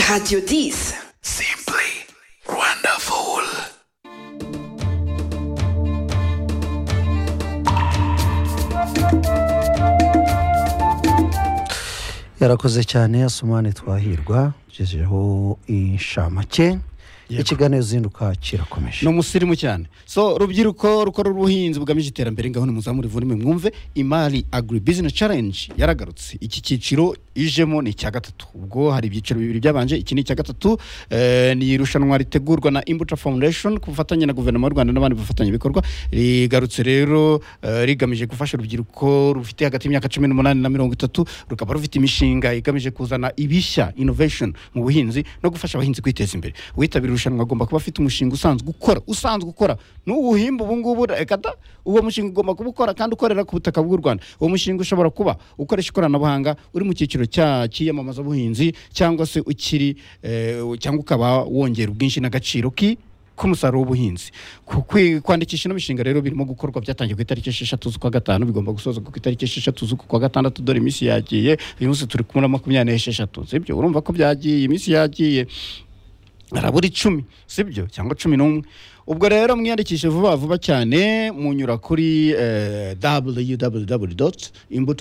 Radio Dis. Simply wonderful. yarakoze cyane asumani twahirwa tugejejeho inshamake ikiganiro zinduka kirakomeje ni umusirimu cyane so rubyiruko rukora ubuhinzi bugamije iterambere ngaho nimuzamure vunime mwumve imari agri business challenge yaragarutse iki cyiciro ijemo ni icya gatatu ubwo hari ibyiciro bibiri byabanje iki ni icya gatatu eh, ni irushanwa ritegurwa na imbuta foundation ku bufatanye na guverinoma y'u rwanda n'abandi bafatanyabikorwa rigarutse rero eh, rigamije gufasha urubyiruko rufite hagati y'imyaka cumi n'umunani na mirongo itatu rukaba rufite imishinga igamije kuzana ibishya innovation mu buhinzi no gufasha abahinzi kwiteza imbere uwitabira irushanwa agomba kuba afite umushinga usanzwe ukora usanzwe ukora n'uwuhimba ubu ngubu reka da uwo mushinga ugomba kuba ukora kandi ukorera ku butaka bw'u rwanda uwo mushinga ushobora kuba ukoresha ikoranabuhanga uri mu cyiciro cya cy'iyamamazabuhinzi cyangwa se ukiri eh, cyangwa ukaba wongera ubwinshi n'agaciro ki k'umusaruro w'ubuhinzi Ku- kwi- kwandikisha ino mishinga rero birimo gukorwa byatangiye ku itariki esheshatu z'ukwa gatanu bigomba gusozwa ku itariki esheshatu z'ukwa gatandatu dore iminsi yagiye uyu munsi turi kumwe na makumyabiri n'esheshatu sibyo urumva ko byagiye iminsi yagiye harabura icumi sibyo cyangwa cumi n'umwe ubwo rero mwiyandikishe vuba vuba cyane munyura kuri eh,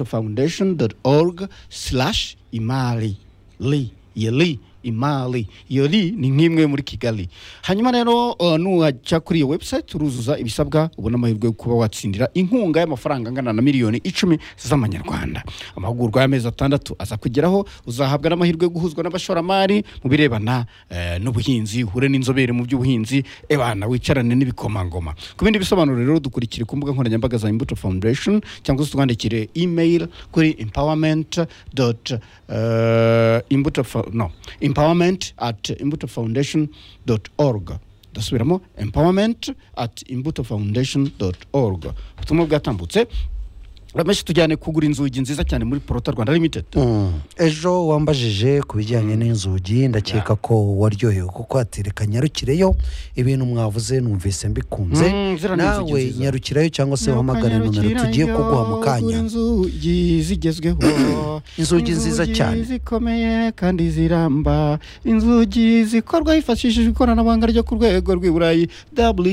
www.imbutofoundation.org slash imari li yeli imari iyo li ni nk'imwe muri kigali hanyuma rero eh, nuhajya kuri iyo website uruzuza ibisabwa ubona amahirwe yo kuba watsindira inkunga y'amafaranga angana na miliyoni icumi z'amanyarwanda amahugurwa y'amezi atandatu aza kugeraho uzahabwa n'amahirwe yo guhuzwa n'abashoramari mu birebana eh, n'ubuhinzi uhure n'inzobere mu by'ubuhinzi ebana wicarane n'ibikomangoma ku bindi bisobanuro rero dukurikire ku mbuga nkoranyambaga za imbuto foundation cyangwa se twandikire email kuri empowerment dot eh, imbuto fo- no empowerment at imbuto foundation dot org dusubiramo empowerment at imbuto foundation dot org ubutumwa bwatambutse rameshe tujyane kugura inzugi nziza cyane muri porota rwanda limited Mm. ejo wambajije ku bijyanye n'inzugi ndakeka ko waryohewe kuko hatereka nyarukireyo ibintu mwavuze numvise mbikunze Mm, ziriya ni inzugi nawe nziza. nyarukirayo cyangwa se uhamagare nomero tugiye kuguha mu kanya inzugi zigezweho Inzugi nziza cyane. zikomeye kandi ziramba inzugi zikorwa hifashishijwe ikoranabuhanga ryo ku rwego rw'i burayi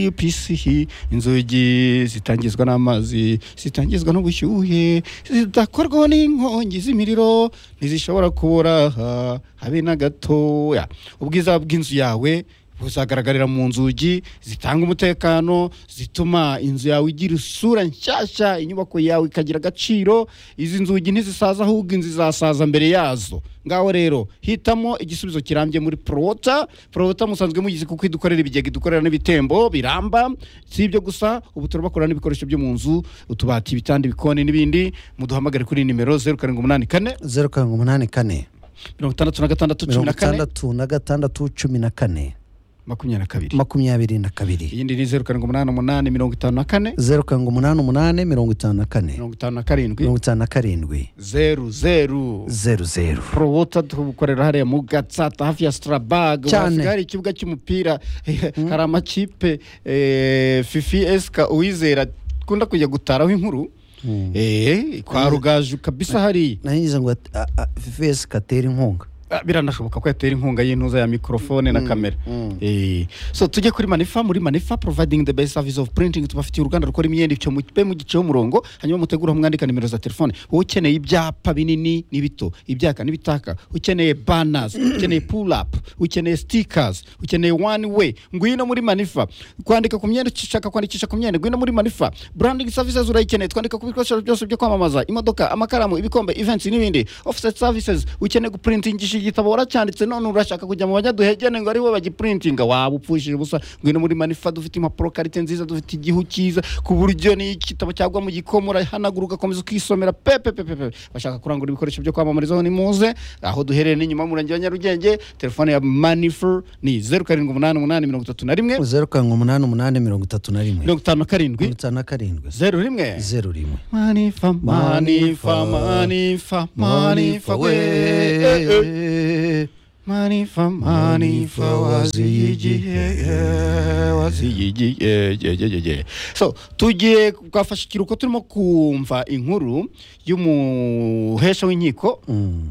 wpch inzugi zitangizwa n'amazi zitangizwa n'ubushyuhe zidakorwaho n'inkongi z'imiriro ntizishobora kubura aha, habe na gatoya ubwiza bw'inzu yawe buzagaragarira mu nzugi zitanga umutekano zituma inzu yawe igira isura nshyashya inyubako yawe ikagira agaciro izi nzugi ntizisaza ahubwo inzu izasaza mbere yazo ngaho rero hitamo igisubizo kirambye muri porowota porowota musanzwe mugize kuko idukorera ibigega idukorera n'ibitembo biramba si ibyo gusa ubu turabakora n'ibikoresho byo mu nzu utubati ibitanda ibikoni n'ibindi muduhamagare kuri nimero zeru karindwi umunani kane zeru karindwi umunani kane mirongo itandatu na gatandatu cumi mirongo na kane itandatu na gatandatu cumi na kane makumyabiri na kabiri makumyabiri na kabiri iyindi ni zeru karindwi umunani umunani mirongo itanu na kane zeru karindwi umunani umunani mirongo itanu na kane mirongo itanu na karindwi mirongo itanu na karindwi zeru zeru zeru zeru porowota tugukorera hariya mu gatsata hafi ya sitarabaga Cyane. hari ikibuga cy'umupira hari amakipe eh, fifi esika uwizera akunda kujya gutaraho inkuru Eh, kwa rugaju kabisa hariya nanyuze ngo vesi katera inkunga Ah, biranashoboka ko yatera inkunga y'intuza ya mikorofone na kamera Eh, so tujye kuri manifa muri manifa providing the best service of printing tubafitiye uruganda rukora imyenda icyo mupe mu gice umurongo hanyuma mutegura mwandika nimero za telefone wowe ukeneye ibyapa binini n'ibito ibyaka n'ibitaka ukeneye banners ukeneye pull up ukeneye stickers ukeneye one way ngwino muri manifa kwandika ku myenda ushaka kwandikisha ku myenda ngwino muri manifa branding services urayikeneye twandika ku bikoresho byose byo kwamamaza imodoka amakaramu ibikombe events n'ibindi offset services ukeneye guprintingisha igitabo waracyanditse none urashaka kujya mu banyaduhegene ngo aribo bagiprintinga waba upfushije ubusa ngwino muri manifa dufite impapuro karite nziza dufite igihu cyiza ku buryo n'iyo igitabo cyagwa mu gikoma urahanagura ugakomeza ukisomera pepepepepe bashaka kurangura ibikoresho byo kwamamarizaho ni muze aho duherereye n'inyuma y'umurenge wa nyarugenge telefone ya manifa ni zeru karindwi umunani umunani mirongo itatu na rimwe zeru karindwi umunani umunani mirongo itatu na rimwe mirongo itanu na karindwi mirongo itanu na karindwi zeru rimwe zeru rimwe manifa manifa manifa manifa we eh, eh. manifa manifa waziyigihe waziyigihe ye, ye, ye, ye. so tugiye kugafasha ikiruhuko turimo kumva inkuru y'umuhesha w'inkiko Mm.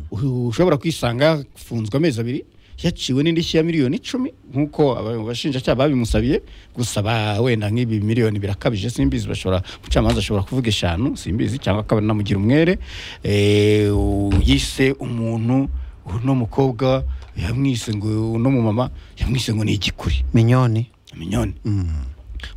ushobora kwisanga afunzwe amezi abiri yaciwe n'indishyi ya miliyoni icumi nk'uko aba- abashinjacyaha babimusabiye gusa ba wenda nk'ibi miliyoni birakabije simbizi bashobora umucamanza ashobora kuvuga eshanu simbizi cyangwa akaba anamugira umwere Eh, u- yise umuntu uno mukobwa yamwise ngo uno mumama yamwise ngo ni igikuri minyoni minyoni Mm.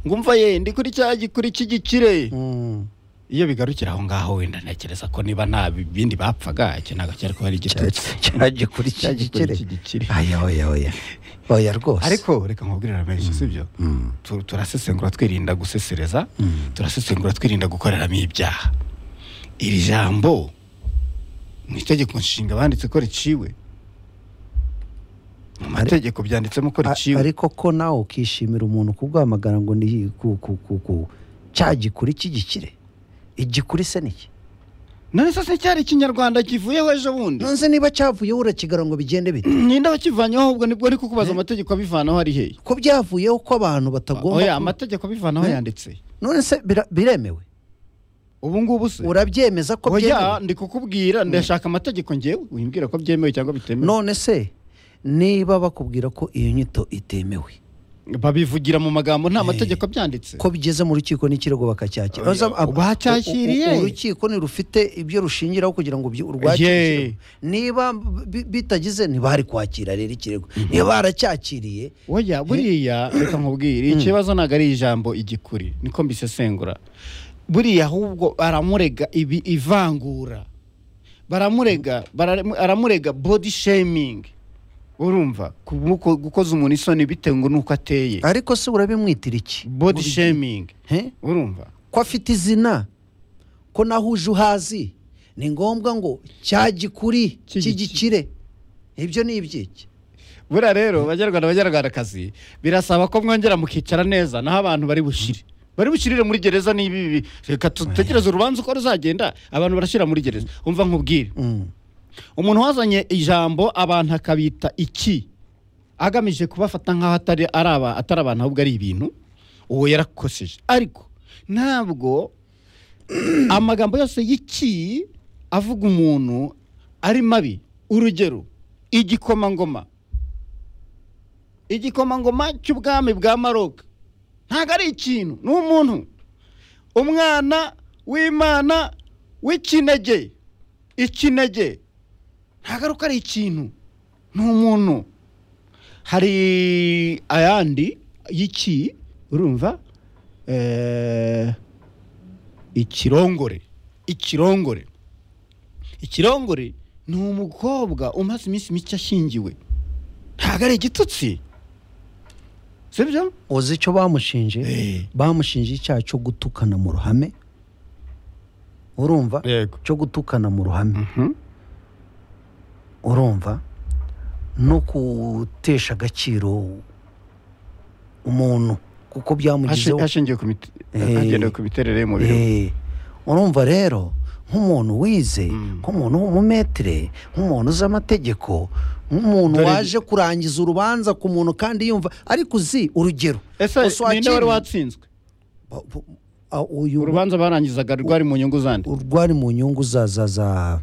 ngumva ye ndi kuri cya gikuri cy'igikire Mm. iyo bigarukira aho ngaho wenda ntekereza ko niba nta bi- bindi bapfaga iki ntabwo cyari kuba ari igitutsi cyagikuri Cya gikuri cy'igikire. cyagikire aya oya oya oya rwose ariko reka nkubwirira menshi sibyo Mm. Tu- turasesengura twirinda gusesereza Mm. turasesengura twirinda gukoreramo ibyaha iri jambo mu itegeko nshinga banditse ko riciwe mu mategeko byanditsemo ko A- riciwe ariko ko nawe ukishimira umuntu kubwamagana ngo ni ku ku ku ku cya gikuri cy'igikire igikuri se ni iki none se se cyari ikinyarwanda kivuyeho ejo bundi nonse niba cyavuyeho urakigara ngo bigende bite ninde wakivanyeho ahubwo nibwo ari kukubaza amategeko abivanaho ari hehe ko byavuyeho ko abantu batagomba oya ku- amategeko abivanaho Eh? yanditse none se bira- biremewe ubu ngubu se urabyemeza ko oya byemewe ndi kukubwira ndashaka amategeko ngewe wimbwira ko byemewe cyangwa bitemewe none se niba bakubwira ko iyo nyito itemewe babivugira mu magambo nta Eh. mategeko abyanditse ko bigeze mu rukiko n'ikirego bakacyakira Oya, Baza- ab- u- bacyakiriye. u- urukiko ntirufite ibyo rushingiraho kugira ngo byi- urwakire Ye. ikirego. niba bi- bitagize ntibari kwakira rero ikirego niba baracyakiriye oya buriya reka nkubwire ikibazo ntabwo ari ijambo igikuri niko mbisesengura buriya ahubwo baramurega ibi ivangura baramurega baramu- aramurega body shaming urumva ku- gukoza umuntu isoni bitewe n'uko ateye ariko se urabimwitira iki body Buri- shaming He? urumva ko afite izina ko nahuje uhazi ni ngombwa ngo cya gikuri Cy'igiki- cy'igikire ibyo ni ibyiki buriya rero banyarwanda banyarwandakazi birasaba ko mwongera mukicara neza naho abantu bari bushire bari bushirire muri gereza ni ibi bibi reka dutegereze urubanza uko ruzagenda abantu barashyira muri gereza umva nkubwire Mm. umuntu wazanye ijambo abantu akabita iki agamije kubafata nk'aho atari ari aba- atari abantu ahubwo ari ibintu uwo yarakoseje ariko ntabwo amagambo yose y'iki avuga umuntu ari mabi urugero igikomangoma igikomangoma cy'ubwami bwa maroka ntabwo ari ikintu ni umuntu umwana w'imana w'ikinege ikinege ntabwo ari uko ari ikintu ni umuntu hari ayandi y'iki urumva Eh, ikirongore ikirongore ikirongore ni umukobwa umaze iminsi mike ashyingiwe ntabwo ari igitutsi sibyo uzi icyo bamushinje Eh. bamushinje icyaha cyo gutukana mu ruhame urumva yego cyo gutukana mu ruhame urumva no gutesha agaciro umuntu kuko byamugizeho hashingiwe ku mite- Eh. hagendewe ku miterere y'umubiri we. Eh, urumva rero nk'umuntu wize Mm. nk'umuntu w'umumetere nk'umuntu uzi amategeko nk'umuntu Dore- waje kurangiza urubanza ku muntu kandi yumva ariko uzi urugero ese ninde wari Uswakiri- watsinzwe Ba- bu- a- uyu urubanza barangizaga rwari mu nyungu zandi rwari mu nyungu za za za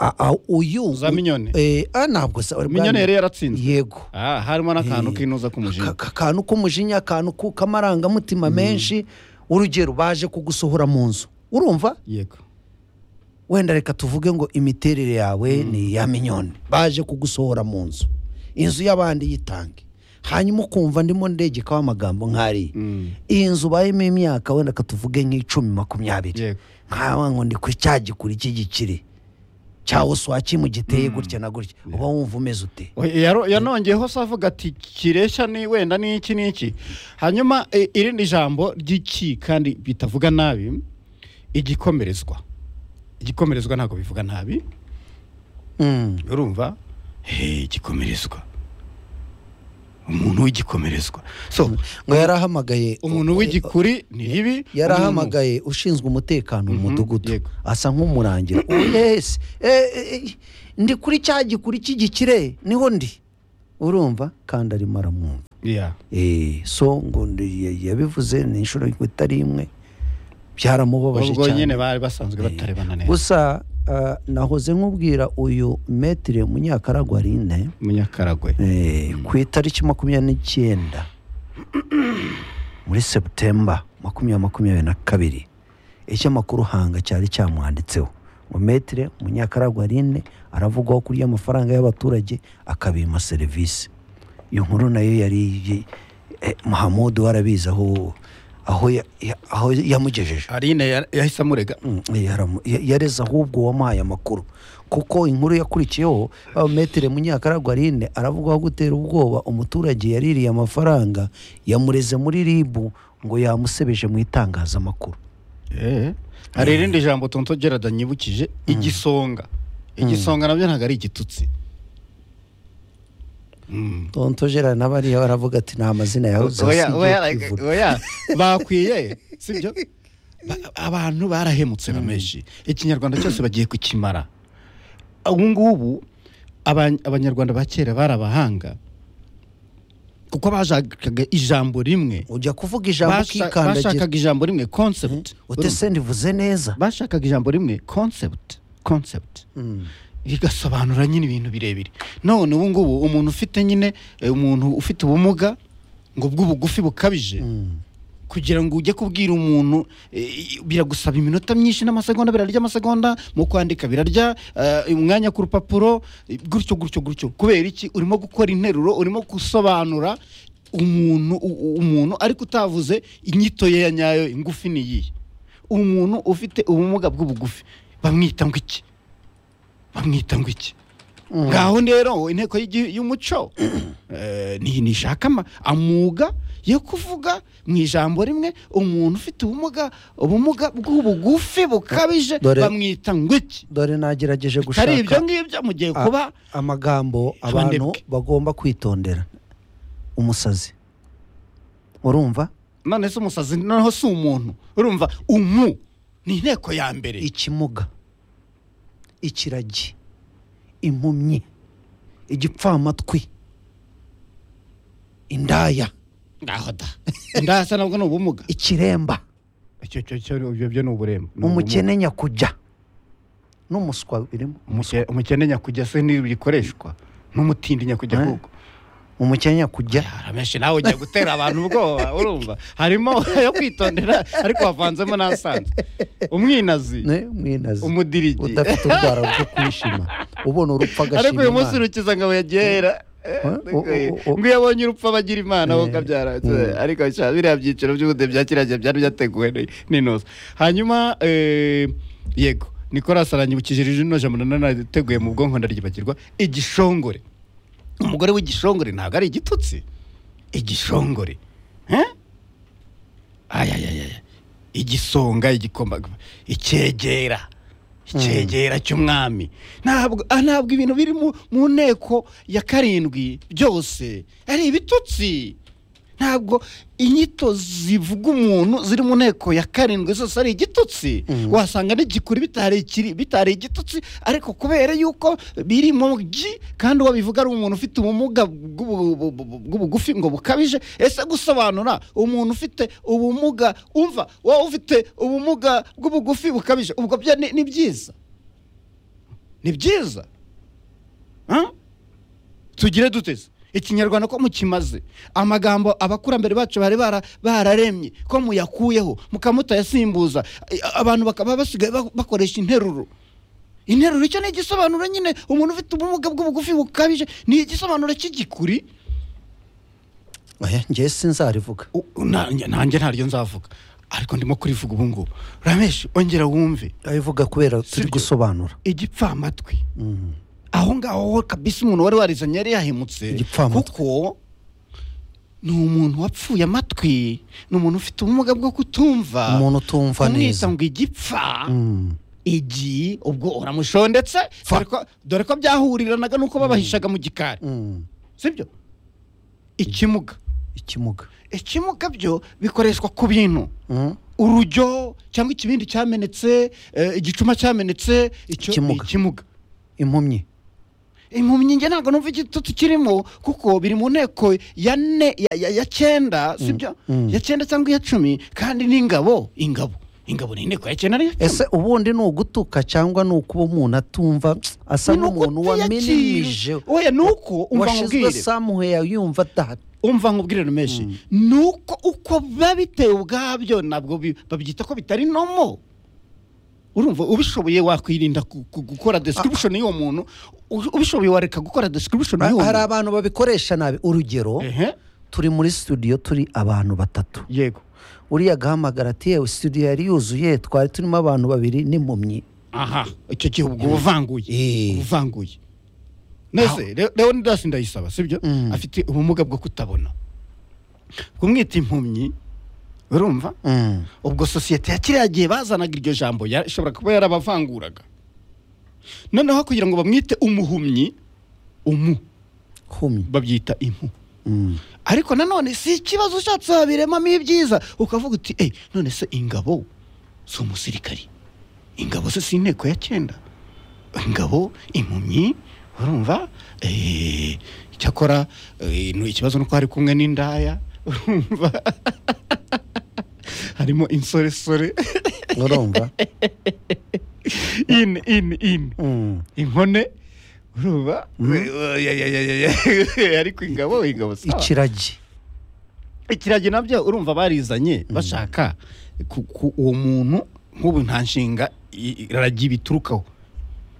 a- a- uyu Za minyone? eh, ah, nabwo se rwari- minyone yari yaratsinzwe yego Ah, harimo n'akantu Eh. k'inuza k'umujinya Aka- akantu k'umujinya akantu ku- k'amarangamutima menshi urugero baje kugusohora mu nzu urumva yego wenda reka tuvuge ngo imiterere yawe ni iya minyoni baje kugusohora mu nzu inzu y'abandi yitange hanyuma ukumva ndimo ndegekaho amagambo nk'ariya Mm. iyi nzu ubayemo imyaka wenda katuvuge nk'icumi makumyabiri Yego. nkawe ngo ndi ku cya gikuri cy'igikire cya uswaki mu giteye gutya na gutya uba wumva umeze ute Oya, yaro- yanongeyeho se avuga ati kireshya ni wenda n'iki n'iki hanyuma eh, irindi jambo ry'iki kandi bitavuga nabi igikomerezwa igikomerezwa ntabwo bivuga nabi Mm. urumva hey, igikomerezwa umuntu w'igikomerezwa so ngo yarahamagaye umuntu w'igikuri ni ribi umuntu- yarahamagaye ushinzwe umutekano mu Mhm, mudugudu yego. asa nk'umurangira yesi ndi kuri cya gikuri cy'igikire niho ndi urumva kandi arimo aramwumva Yeah. Eh, so ngo ndi- yabivuze ni inshuro itari imwe byaramubabaje ubwo cyane nyine bari basanzwe batarebana neza gusa ah, nahoze nkubwira uyu metire munyakaragwa rine munyakaragwe Eh, ku itariki makumyabiri n'icyenda muri sebutemba makumyabiri makumyabiri na kabiri ikinyamakuru hanga cyari cyamwanditseho ngo metire munyakaragwa rine aravugwaho kurya amafaranga y'abaturage akabima serivisi iyo nkuru nayo yari iyi- eh, mahamudu warabizi aho aho ya- ya- aho yamugejeje arine ya- yahise amurega Mm, yaramu- ya- yareze ahubwo wamuhaye amakuru kuko inkuru yakurikiyeho ah, metire munyakaragwa rine aravugaho gutera ubwoba umuturage yaririye amafaranga yamureze muri ribu ngo yamusebeje mu itangazamakuru Eh. hari irindi jambo tonto gerard anyibukije igisonga igisonga nabyo ntabwo ari igitutsi Mm. tonto gerard nawe ariyo aravuga ati nta mazina yawe Oya, oya, like, uzasigaye oya. bakwiye sibyo Ba- abantu barahemutse bameshi ikinyarwanda cyose bagiye kukimara ubu ngubu aba- abanyarwanda ba kera bari abahanga kuko bashakaga ijambo rimwe ujya kuvuga ijambo Basha- ukikandagira bashakaga ijambo rimwe concept utese ndivuze neza bashakaga ijambo rimwe concept concept Mm. bigasobanura nyine ibintu birebire none ubu ngubu umuntu ufite nyine eh, umuntu ufite ubumuga ngo bw'ubugufi bukabije Mm. kugira ngo ujye kubwira umuntu eh, biragusaba iminota myinshi n'amasegonda birarya amasegonda mu kwandika birarya eh, umwanya ku rupapuro eh, gutyo gutyo gutyo kubera iki urimo gukora interuro urimo gusobanura umuntu u- u- umuntu ariko utavuze inyito ye ya nyayo ingufi ni iyihe umuntu ufite ubumuga bw'ubugufi bamwita ngo iki bamwita ngo iki Mm. ngaho rero inteko y'igi- y'umuco eh, ni- nishaka ama- amuga yo kuvuga mu ijambo rimwe umuntu ufite ubumuga ubumuga bw'ubugufi bukabije Dore- bamwita ngo iki dore nagerageje hari ibyo gushaka ngibyo mu gihe a- kuba amagambo Bandebwe. abantu bagomba kwitondera umusazi urumva none se umusazi noneho si umuntu urumva umu ni inteko ya mbere ikimuga ikiragi impumyi igipfamatwi indaya ngaho da ndasa nabwo ni ubumuga ikiremba icyo cyo cyo ibyo byo ni uburemba Ni ubumuga. umukene nyakujya n'umuswa birimo Umuke- umukene nyakujya se ntibikoreshwa n'umutindi nyakujya Eh. ahubwo umukene nyakujya menshi nawe ugiye gutera abantu ubwoba urumva harimo yo kwitondera ariko wavanzemo n'asanzwe umwinazi ne mwinazi umudirigi udafite urwara rwo kwishima ubona urupfu ariko agashima uyu munsi Imana. urukiza ngo yagera o- o- o- ngo iyo abonye urupfu aba agira imana Eh, wo kabyara mm. ariko sha, biriya byiciro by'ubudehe bya kiriya gihe byari byateguwe ni- n'intozi hanyuma eh, yego nicolas aranyibukije rino jambo nanone nateguye mu bwonko ndaryibagirwa igishongore umugore w'igishongore ntabwo ari igitutsi igishongore Eh? ayayayaya igisonga igikombagoma icyegera icyegera cy'umwami ntabwo ah, ntabwo ibintu biri mu, mu nteko ya karindwi byose ari ibitutsi ntabwo inyito zivuga umuntu ziri mu nteko ya karindwi zose ari igitutsi Mm. wasanga n'igikuri bitari ikiri- bitari igitutsi ariko kubera yuko biri mu gi kandi uwo bivuga ari umuntu ufite ubumuga bw'ubu- bu- bu- bu- bw'ubugufi ngo bukabije ese gusobanura umuntu ufite ubumuga umva wowe ufite ubumuga bw'ubugufi bukabije ubwo byo ni ni byiza ni byiza Huh? tugire duteze ikinyarwanda ko mukimaze amagambo abakurambere bacu bari bara- bararemye ko muyakuyeho mukamutayasimbuza I- abantu bakaba basigaye ba- bakoresha interuro interuro icyo ni igisobanuro nyine umuntu ufite ubumuga bw'ubugufi bukabije ni igisobanuro cy'igikuri Oya, njye sinzarivuga U- u- na- nanjye ntaryo nzavuga ariko ndimo kurivuga ubu ngubu rameshi ongera wumve abivuga kubera turi Sibyo. gusobanura igipfamatwi Mm. aho ngaho wo kabisa umuntu wari warizanye yari yahemutse Igipfamatwi. kuko ni umuntu wapfuye amatwi ni umuntu ufite ubumuga bwo kutumva umuntu utumva kumwita neza ngo igipfa Mm. igi ubwo uramushondetse Fa. dore ko- dore ko byahuriranaga n'uko babahishaga mu gikari Mm. sibyo ikimuga ikimuga ikimuga byo bikoreshwa ku bintu Mm. urujyo cyangwa ikibindi cyamenetse eh, igicuma cyamenetse icyo ni Ikimuga. ikimuga impumyi impumyi njye ntabwo numva igitutu kirimo kuko biri mu nteko ya ne ya, ya, ya cyenda sibyo mm. ya cyenda cyangwa iya cumi kandi n'ingabo ingabo ingabo ni inteko ya kenda niyo ese ubundi ni ugutuka cyangwa ni ukuba umuntu atumva asa n'umuntu waminimije oya ni uko umva washyizwe nkubwire samuheya yumva adahari umva nkubwire rumeshi ni uko uko biba biteye ubwabyo nabwo bi- babyita ko bitari nomo urumva ubishoboye wakwirinda ku- ku- gukora description y'uwo muntu u- ubishoboye wareka gukora description y'uwo hari muntu abantu babikoresha nabi urugero ehe turi muri studio turi abantu batatu yego uriya agahamagara ati yewe studio yari yuzuye twari turimo abantu babiri n'impumyi aha icyo gihe ubwo buvanguye Eh. buvanguye nese Leo- leonidas ndayisaba sibyo Mm. afite ubumuga bwo kutabona kumwita impumyi urumva Mm. ubwo sosiyete ya kiriya gihe bazanaga iryo jambo yashobora kuba yarabavanguraga noneho kugira ngo bamwite umuhumyi umu humye babyita impu Mm. ariko nanone si ikibazo ushatse wabiremamo ibyiza ukavuga uti eyi none se ingabo si umusirikari ingabo se si inteko ya cyenda ingabo impumyi urumva Eh, icyakora eh, ni ikibazo nuko hari kumwe n'indaya urumva harimo insoresore urumva in in in Mm. inkone urumva Ya, ya, ya, ya, ya. ariko ingabo ingabo sawa. ikiragi ikiragi nabyo urumva barizanye bashaka ku- ku- uwo muntu nk'ubu nta nshinga i- i- ragi biturukaho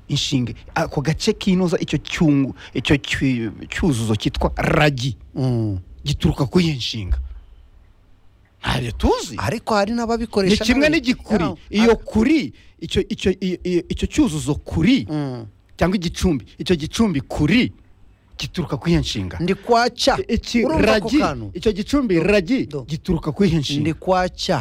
inshinga ako gace kinoza icyo cyungu icyo cyu- cyuzuzo cyitwa ragi Mm. gituruka kuri iyo nshinga ntabyo tuzi ariko hari ni n'ababikoresha kimwe nabi. n'igikuri Yeah. iyo kuri icyo icyo iyo- iyo- icyo cyuzuzo kuri Mm. cyangwa igicumbi icyo gicumbi kuri gituruka kuri iyo nshinga ndi kwaca Iki- urumva ako ragi kantu icyo gicumbi ragi Do. gituruka kuri iyo nshinga ndi kwaca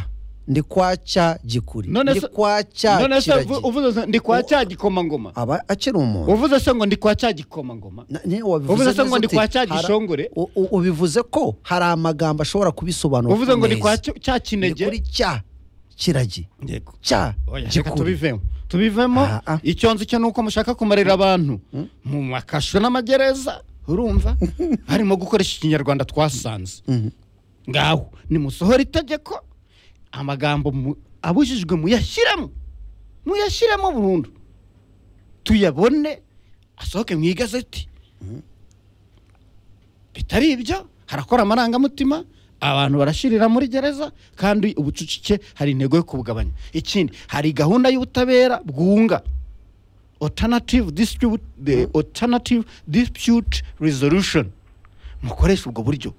ndi kwaca gikuri None ndi se- kwaca none se uvu- kiragi uvuze se ndi kwa cya gikomangoma aba akiri umuntu uvuze se ngo ndi kwa cya gikomangoma Na- ni- wabivuze uvuze se neza ngo ndi uti, kwa cya hara- gishongore u- u- ubivuze ko hari amagambo ashobora kubisobanura uvuze ngo ndi neza. kwa cyo- cya Ni kuri kinege cya kiragi Yego. cya Oya, reka gikuri tubivemo tubivemo Ah, ah. icyo nzi cyo ni uko mushaka kumarira abantu mu makasho n'amagereza urumva harimo gukoresha ikinyarwanda twasanze Mhm. ngaho nimusohora itegeko amagambo mu- abujijwe muyashyiremo muyashyiremo burundu tuyabone asohoke mu igazeti bitari ibyo harakora amarangamutima abantu barashirira muri gereza kandi ubucucike hari intego yo kubugabanya ikindi hari gahunda y'ubutabera bwunga alternative dispute, the alternative dispute resolution mukoresha ubwo buryo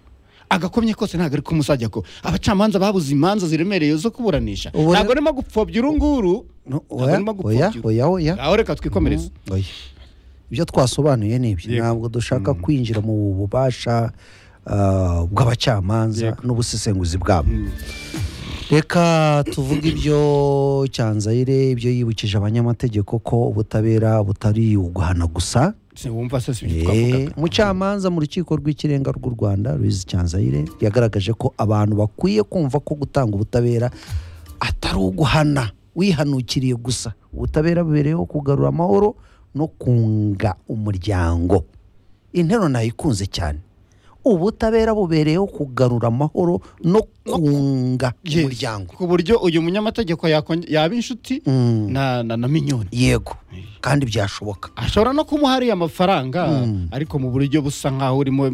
agakomye kose ntabwo ari kumusajya ko abacamanza babuze imanza ziremereye zo kuburanisha Ubu- ntabwo arimo gupfobya urunguru No, ntabwo oya, arimo oya, gupfobya oya, oya. aho reka twikomereze Mm, oya. ibyo twasobanuye ni ibyo Yego. ntabwo dushaka kwinjira mu bubasha ah, bw'abacamanza Yego. n'ubusesenguzi bwabo reka tuvuge ibyo cyanzayire ibyo yibukije abanyamategeko ko ubutabera butari uguhana gusa sinumva se si Eh, ibyo twavugaga umucamanza mu rukiko rw'ikirenga rw'u rwanda ruizi cyanzayire yagaragaje ko abantu bakwiye kumva ko gutanga ubutabera atari uguhana wihanukiriye gusa ubutabera bubereyeho kugarura amahoro no kunga umuryango intero nayikunze cyane ubutabera bubereyeho kugarura amahoro no kunga Yes. umuryango ku buryo uyu munyamategeko yakonge- yaba inshuti Mm. na, na, na minyoni yego kandi byashoboka ashobora no kumuha ariya amafaranga Mm. ariko mu buryo busa nk'aho urimo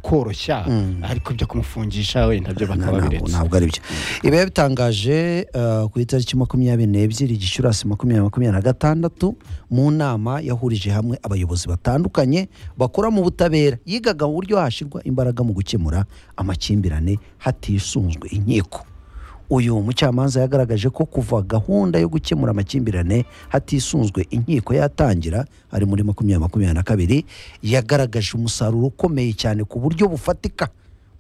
koroshya Mm. ariko ibyo kumufungisha we nabyo bakaba ntabwo biretse ntabwo ari byo ibi biba bitangaje eh, ku itariki makumyabiri n'ebyiri gicurasi makumyabiri makumyabiri na gatandatu mu nama yahurije hamwe abayobozi batandukanye bakora mu butabera yigaga mu buryo hashyirwa imbaraga mu gukemura amakimbirane hatisunzwe inkiko uyu mucamanza yagaragaje ko kuva gahunda yo gukemura amakimbirane hatisunzwe inkiko yatangira ari muri makumyabiri makumyabiri na kabiri yagaragaje umusaruro ukomeye cyane ku buryo bufatika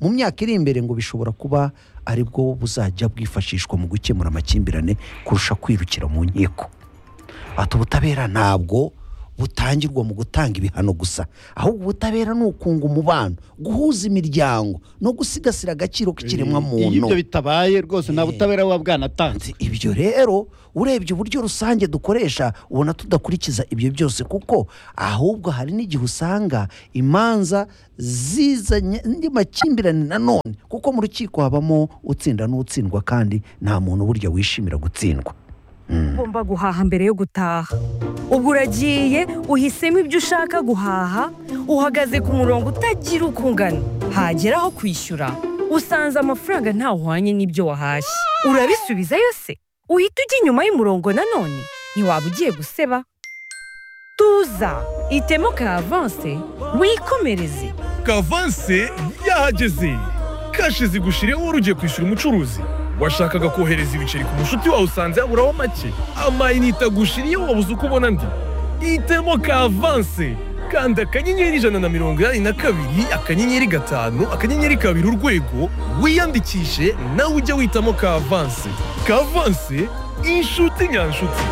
mu myaka iri imbere ngo bishobora kuba ari bwo buzajya bwifashishwa mu gukemura amakimbirane kurusha kwirukira mu nkiko ati ubutabera ntabwo butangirwa mu gutanga ibihano gusa ahubwo ubutabera ni ukunga umubano guhuza imiryango no gusigasira agaciro iyo k'ikiremwamuntu ibyo bitabaye rwose nta butabera buba bwanatanze Ati, ibyo rero urebye uburyo rusange dukoresha ubona tudakurikiza ibyo byose kuko ahubwo hari n'igihe usanga imanza zizanye andi makimbirane nanone kuko mu rukiko habamo utsinda n'utsindwa kandi nta muntu burya wishimira gutsindwa ugomba guhaha mbere yo gutaha ubwo uragiye uhisemo ibyo ushaka guhaha uhagaze ku murongo utagira uko ungana hagera aho kwishyura usanze amafaranga ntawuhwanye n'ibyo wahashye urabisubiza yose uhita ujya inyuma y'umurongo nanone ntiwaba ugiye guseba tuza itemo ka avanse wikomereze kavanse yahageze kashi zigushireho wari ugiye kwishyura umucuruzi washakaga kohereza ibiceri ku mushuti wawe usanze yaburaho make amayinite agushiriyeho wabuze uko ubona andi hitemo kavanse kanda akanyenyeri ijana na mirongo inani na kabiri akanyenyeri gatanu akanyenyeri kabiri urwego wiyandikishe nawe ujye witamo kavanse kavanse inshuti nyanshuti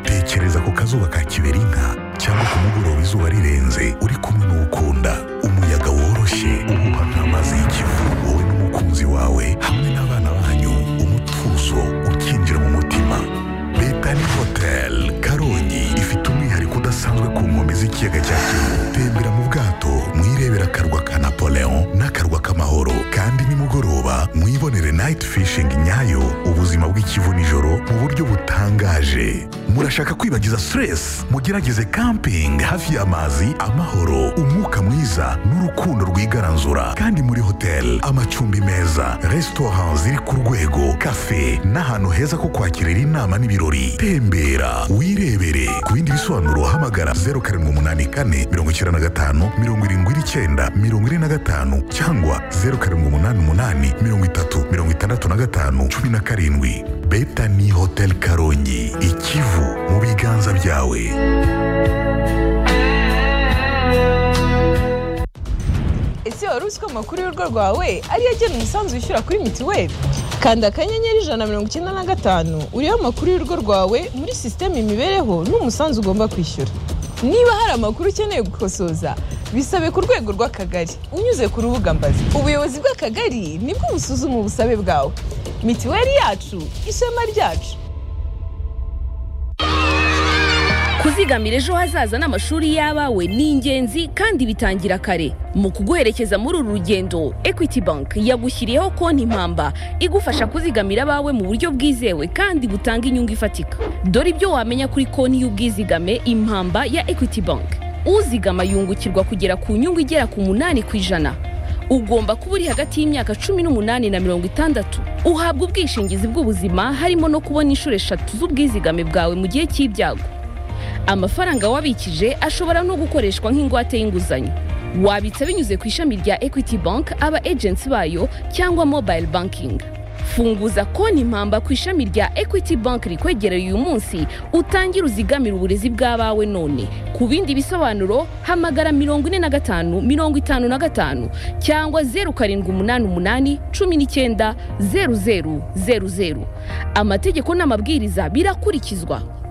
tekereza ku kazuba ka kiberinka cyangwa ku mugoroba izuba rirenze uri kumwe n'ukunda umuyaga woroshye uhuha nk'amazi y'ikivu wowe n'umukunzi wawe hamwe n'abana banyu umutuzo ukinjira mu mutima betani hoteli karongi ifite umwihariko udasanzwe ku nkombe z'ikiyaga cya kivu tembera mu bwato mwirebera akarwa ka napoleon n'akarwa k'amahoro kandi nimugoroba mwibonere night fishing nyayo ubuzima bw'ikivu nijoro mu buryo butangaje murashaka kwibagiza stress mugerageze camping hafi y'amazi amahoro umwuka mwiza n'urukundo rwigaranzura kandi muri hotel amacumbi meza restaurant ziri ku rwego cafe n'ahantu heza ko kwakirira inama n'ibirori tembera wirebere ku bindi bisobanuro hamagara 0784 95 79 45 cyangwa 0788 30 65 17 Betani Hotel Karongi Ikivu mu biganza byawe ese wari uzi ko amakuru y'urugo rwawe ariyo agena umusanzu wishyura kuri mituweli kanda akanyenyeri ijana na mirongo icyenda na gatanu uriho amakuru y'urugo rwawe muri sisiteme imibereho n'umusanzu ugomba kwishyura niba hari amakuru ukeneye gukosoza bisabe ku rwego rw'akagari unyuze ku rubuga mbazi ubuyobozi bw'akagari nibwo busuzuma ubusabe bwawe mituweli yacu ishema ryacu kuzigamira ejo hazaza n'amashuri y'abawe ni ingenzi kandi bitangira kare mu kuguherekeza muri uru rugendo equity bank yagushyiriyeho konti impamba igufasha kuzigamira abawe mu buryo bwizewe kandi butanga inyungu ifatika dore ibyo wamenya kuri konti y'ubwizigame impamba ya equity bank uzigama yungukirwa kugera ku nyungu igera ku munani ku ijana ugomba kuba uri hagati y'imyaka cumi n'umunani na mirongo itandatu uhabwa ubwishingizi bw'ubuzima harimo no kubona inshuro eshatu z'ubwizigame bwawe mu gihe cy'ibyago amafaranga wabikije ashobora no gukoreshwa nk'ingwate y'inguzanyo wabitsa binyuze ku ishami rya equity bank aba agency bayo cyangwa mobile banking funguza konti impamba ku ishami rya equity bank rikwegereye uyu munsi utangire uzigamire uburezi bw'abawe none ku bindi bisobanuro hamagara mirongo ine na gatanu mirongo itanu na gatanu cyangwa zeru karindwi umunani umunani cumi n'icyenda zeru zeru zeru zeru amategeko n'amabwiriza birakurikizwa